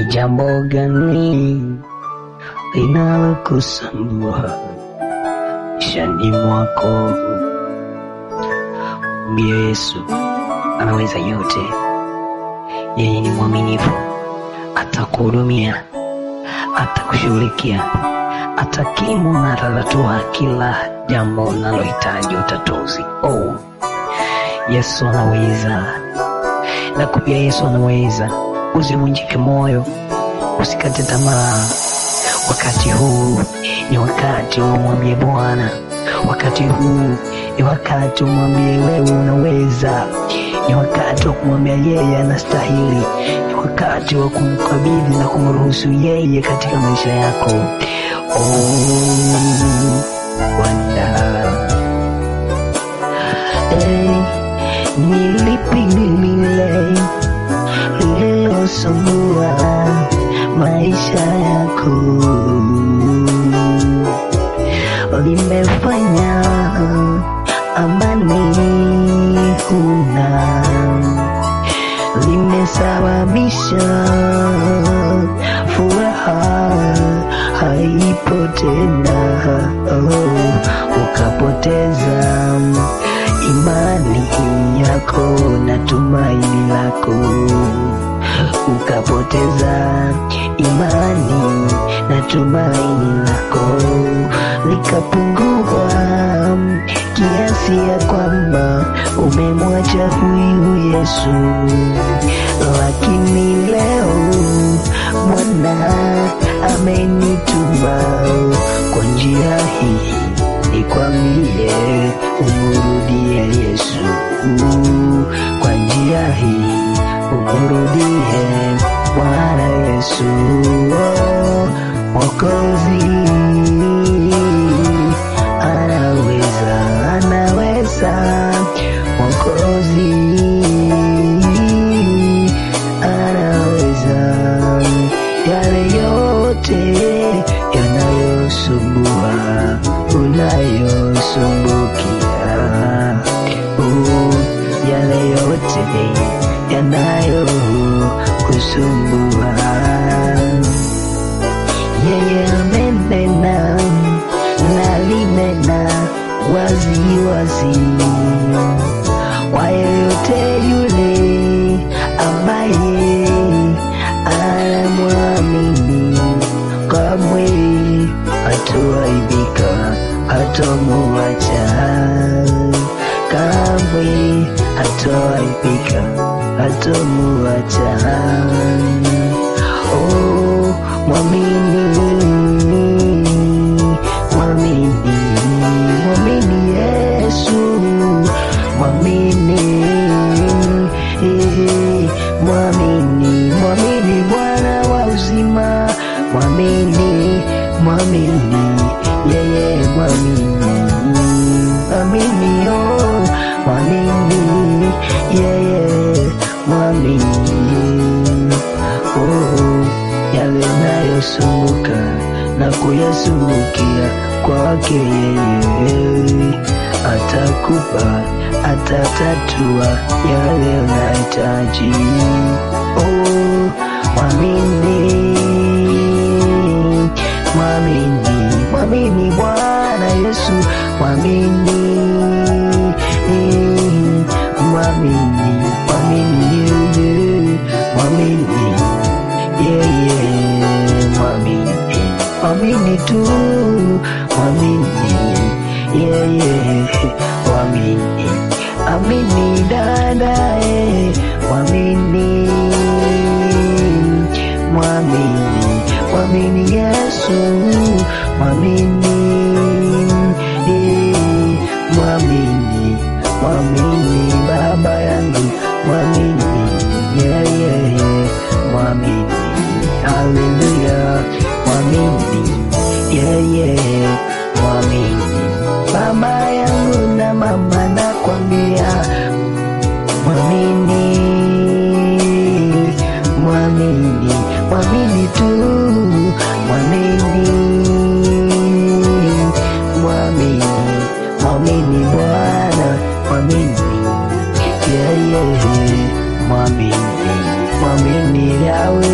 jambo gani linalokusumbua maishani mwako? Mwambie Yesu anaweza yote, yeye ni mwaminifu, atakuhudumia, atakushughulikia, atakimu na atatatua kila jambo unalohitaji utatuzi. Oh, Yesu anaweza, nakwambia Yesu anaweza. Usivunjike moyo, usikate tamaa. Wakati huu ni wakati wa umwambie Bwana, wakati huu ni wakati umwambie wewe unaweza, ni wakati wa kumwambia yeye anastahili, ni wakati wa kumkabidhi na kumruhusu yeye katika maisha yako. Oh, Bwana hey, ni lipi lile lililosumbua maisha yako limefanya amani huna, limesababisha furaha haipo tena, oh, ukapoteza imani yako na tumaini lako ukapoteza imani na tumaini lako likapungua kiasi ya kwamba umemwacha huyu Yesu. Lakini leo Bwana amenituma kwa njia hii nikwambie umrudie Yesu kwa njia hii umrudie Bwana Yesu oh, Mwokozi anaweza, anaweza Mwokozi anaweza yale yote yanayosumbua unayosumbukia oh, yale yote yanayo kusumbua. Yeye amenena na linena wazi wazi kwa yeyote yule ambaye anamwamini, kamwe hatoaibika, hatomuacha, kamwe hatoaibika hatomuacha. Oh, mwamini, mwamini, mwamini Yesu, mwamini, eh, mwamini, mwamini Bwana wa uzima, mwamini, mwamini yeye, mwamini, mwamini, oh, mwamini yeye mwamini oh, yale nayosumbuka na kuyasumbukia kwake yeye atakupa atatatua yale unahitaji oh, mwamini mwamini mwamini Bwana Yesu mwamini mwamini mwamini yeye mwamini yeye mwamini mwamini tu mwamini yeye mwamini amini dadae mwamini mwamini mwamini Yesu mwamini eh, mwamini mwamini baba yangu mwamini yeye mwamini haleluya mwamini yeye mwamini baba yangu na mama nakwambia mwamini mwamini mwamini tu mwamini mwamini mwamini Bwana mwamini yeye mwamini mwamini yawe